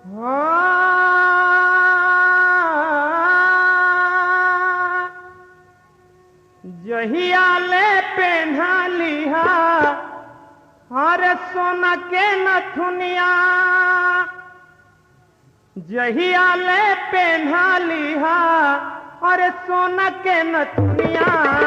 जहिया ले पेन्हा लिहा हरे सोना के नथुनिया जहिया ले पेन्हा लिहा अरे सोना के नथुनिया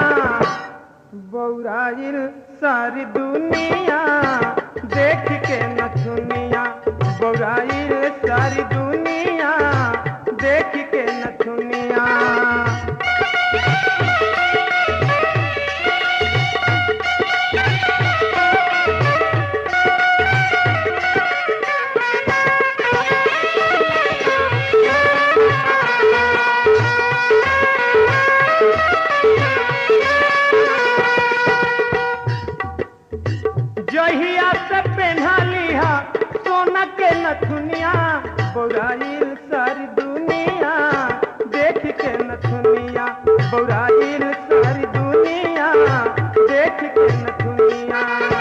बौराइल सारी दुनिया देख के नथुनिया बौराइल सारी दुनिया देख के नथुनिया जहिया से पेन्हा लिहा सोना के नथुनिया बौराइल सारी दुनिया देख के नथुनिया बौराइल सारी दुनिया देख के नथुनिया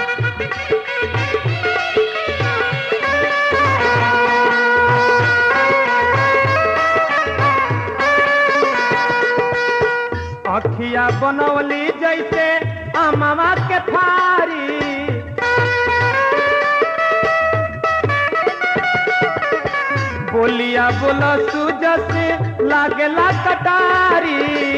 अखिया बनवली जैसे अमवा के फारी बोलिया बोला सूजस लागला कटारी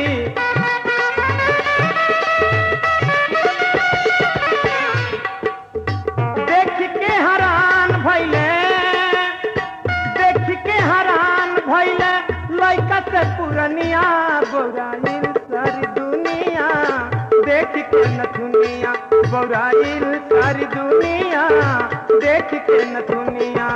देख के हरान भैले देख के हरान भैले लैका से पुरनिया बौराइल सारी दुनिया देख के नथुनिया बौराइल सारी दुनिया देख के नथुनिया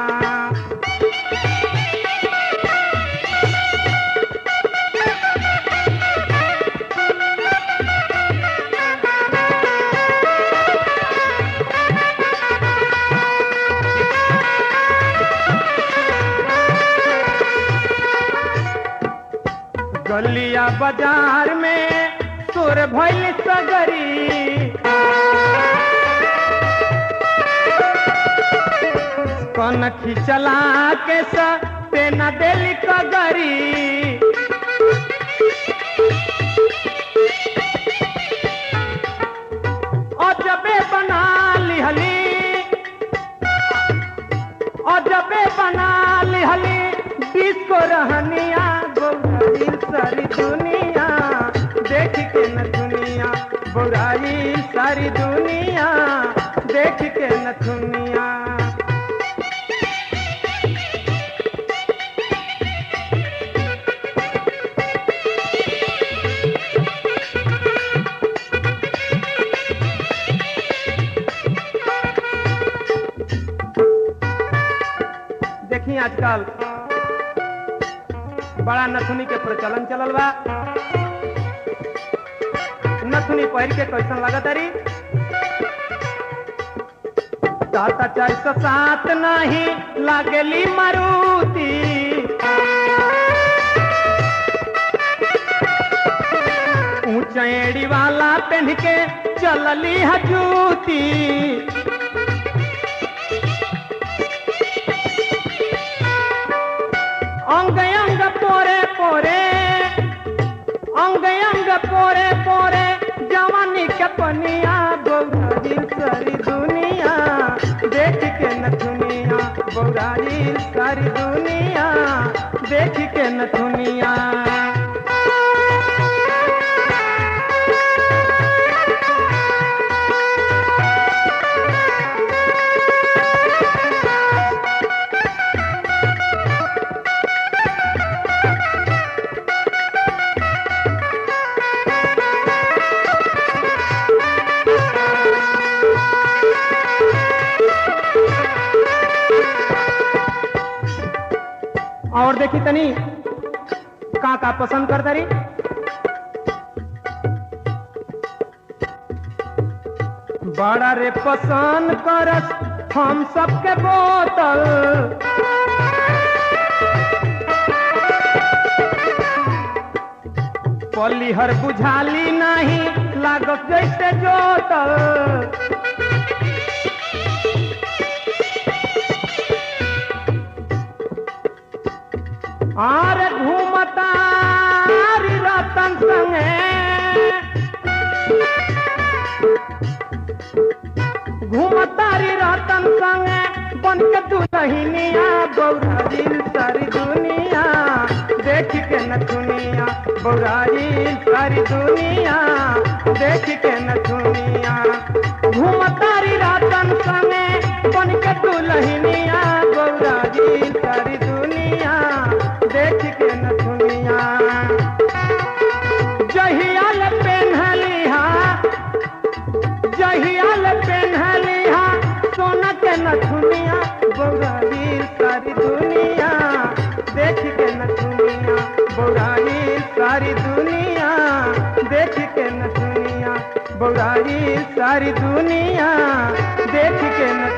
गलिया बाजार में तोर भैल सगरी कनखी चला के सा तेना देली कगरी अजबे बना लिहली अजबे बना लिहली डिस्को रहनिया बौराइल सारी दुनिया देख के न दुनिया बौराइल सारी दुनिया देख के न दुनिया देखी आजकल बड़ा नथुनी के प्रचलन चलल बा नथुनी पहिर के कैसन लागत अरी सात चार सौ सात नहीं लागली मारुति ऊंचा एड़ी वाला पहन के चलली हजूती अंग अंग पोरे पोरे अंग अंग पोरे पोरे जवानी के पनिया बौराइल सारी दुनिया देख के न दुनिया बौराइल सारी दुनिया देख के न दुनिया और देखी तनी का का पसंद कर तरी बड़ा रे पसंद करस हम सबके बोतल पलिहर बुझाली नहीं लागत जैसे जोतल आरे घूमतारी रतन संगे घूमतारी रतन संगे बन के दुलहिनिया बौरारी सारी दुनिया देख के न दुनिया बौरारी सारी दुनिया देख के न दुनिया घूमतारी रतन संगे बन के दुलहिनिया बौरारी सारी दुनिया देख के न दुनिया जहियाल पेन्हलिहा जहियाल पेन्हलिहा सोना के नथुनिया बौरारी सारी दुनिया देख के नथुनिया बौरारी सारी दुनिया देख के नथुनिया बौरारी सारी दुनिया देख के न